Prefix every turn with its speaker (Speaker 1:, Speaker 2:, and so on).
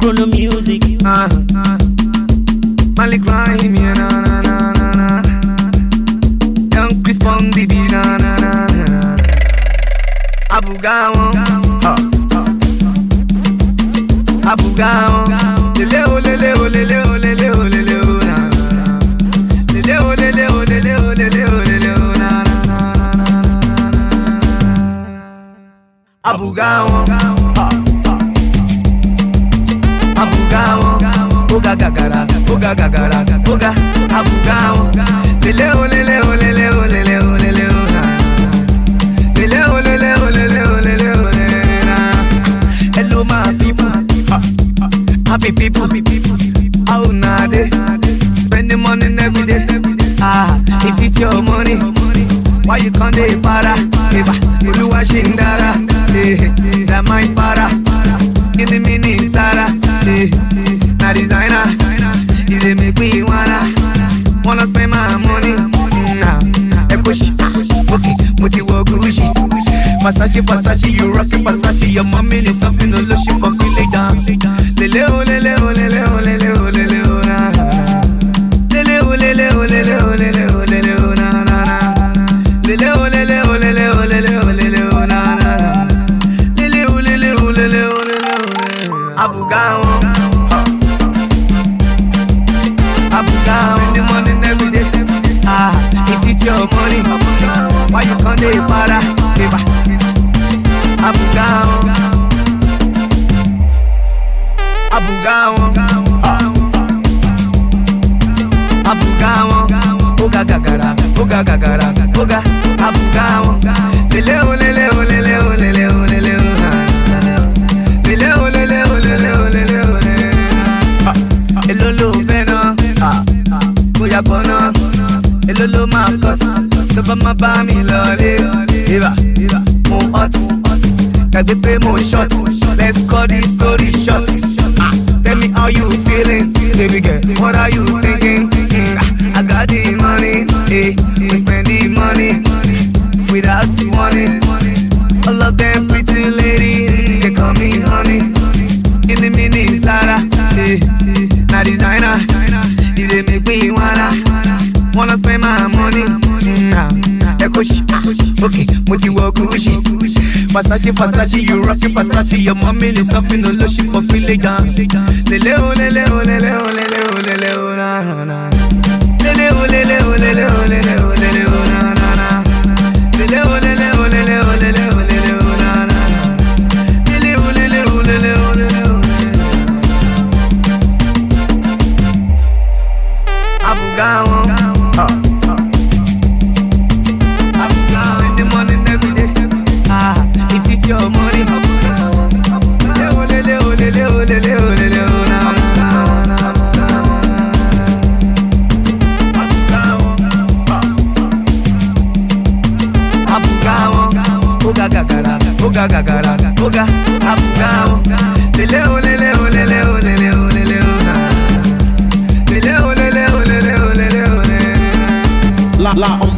Speaker 1: Chrono music.
Speaker 2: Uh, uh. Malik Rahim, yeah, na na na na na. Young Chris Bondi, be na na na na na. Abu Gawon, uh, uh. Abu Gawon, lele o lele o lele o lele o lele o na na na. Lele o lele o lele o lele o lele o na na na na na na na. Abu Gawon, uh, uh. Abugawon, oga gagara, oga gagara, oga Abugawon. Lele o lele o lele o lele o lele o na. Lele o lele o lele o lele o lele na. Hello my people, ah, ah, happy people, how na dey? Spending money every day. Ah, is it your money? Why you can't dey para? Eba, Oluwa ṣe ń dára. Eh, that my para. In the mini Sara, eh, na designer. You dey make me wanna, wanna spend my money. Nah, Ekoshi, okay, mo ti wọ Gucci. Versace, Versace, you rockin' Versace. Your mommy is something no lotion for feeling down. Lele o, lele o, lele o, lele o, lele o, na na na. Lele o, lele o, lele o, lele o, lele o, na na na. Lele o, lele o, lele o, lele o, lele o, na na na. Lele o, lele o, lele o, lele o, lele o. Abu Gawon, Abu Gawon. Spending money every day. Ah, is it your money? Why you can't dey para? Eba. Abu Gawon, Abu Gawon, ah. Abu Gawon, oga gagara, oga gagara, oga Abu Gawon. Lele o lele o lele o lele o lele o na. Lele o lele o lele o lele o lele na. Èló ló fẹ́ ná? Bóyá bọ̀ ná. Èló ló máa kọ́ sí? Tó bá máa bá mi lọlé. Ibà, mo hot. Gbàgbé pé mo short. Let's cut this story short. Ah, Tell me how you feeling, baby girl. What are you thinking? Mm, ah, I got the money, eh? We spend the money without you wanting. All of them pretty ladies, they call me honey. In the mini Zara, eh? Na designer, you dey make me wanna wanna spend my money. Mm, ah, Ekoshi, ah, okay, mo ti wọ Gucci. Versace, Versace, you rockin' Versace. Your mommy is something no lotion for feeling down. Lele o, lele o, lele o, lele o, lele o, na na na. Lele o, lele o, lele o, lele o, lele o, na na na. Lele o, lele o, lele o, lele o, lele o, na na na. Lele o, lele o, lele o, lele o, lele o. Abu Gawon, ah, ah. Abu Gawon. Spending money every day. Ah, is it your money? Lele o, lele o, lele o, lele o, lele o, na na na na na na. Abu Gawon, ah. Abu Gawon, oga gagara, oga gagara, oga Abu Gawon. Lele o, lele o, lele o, lele o, lele o, na na na. Lele o, lele o, lele o, lele o, lele o.
Speaker 3: La la on